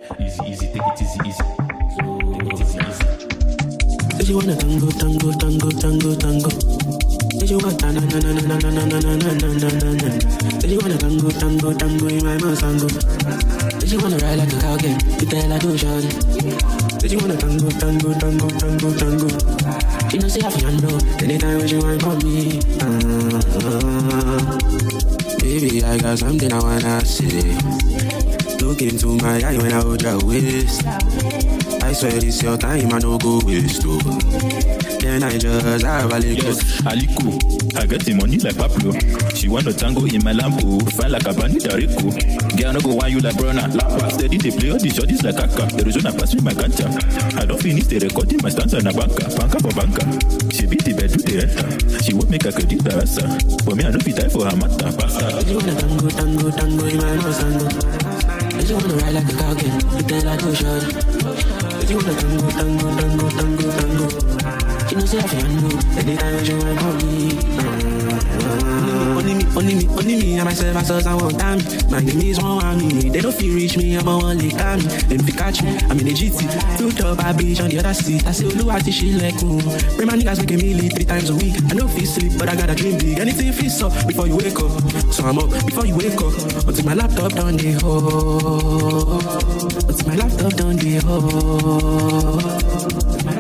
Easy, easy, take it easy, easy. Take it easy, easy. Say she wanna tango, tango, tango, tango, tango. Say she want na na na na na na na na na na na na na. Say she wanna tango, tango, tango in my masango. Say she wanna ride like a cowgirl, you tell her do shawty. Say she wanna tango, tango, tango, tango, tango. She know say I feel know anytime when she want for me. Ah, baby, I got something I wanna say. Look into my eye when I hold your waist. I swear this your time, I no go waste. Oh. Then I just have a little. Yes, Aliko. I get the money like Pablo. She want to tango in my lambo. Fine like a bandit Rico. Girl, no go want you like Brona. Lapa steady, they play all the shorties like Kaka. The reason I pass me my ganja. I don't finish the recording, my stance on a banker. Banker for banker. She beat the bed with the renter. She won't make a credit barasa. But me, I don't be die for her matter. Basta. She wanna tango, tango, tango in my masango. She wanna ride like a cowgirl, you tell her do shawty. She wanna tango, tango, tango, tango, tango. She know say I feel know anytime when she want for me. Ah, Only me, only me, only me, and myself, I saw someone time. My enemies won't want me. They don't feel reach me, I'm a one lick me. Them fi catch me, I'm in a GT. Two top, I bitch on the other seat. I say, Oluwati, she like, mm. Bring my niggas make a meal three times a week. I know feel sleep, but I gotta dream big. Anything feel so before you wake up. So I'm up before you wake up. Until my laptop done the ho. Until my laptop done the ho.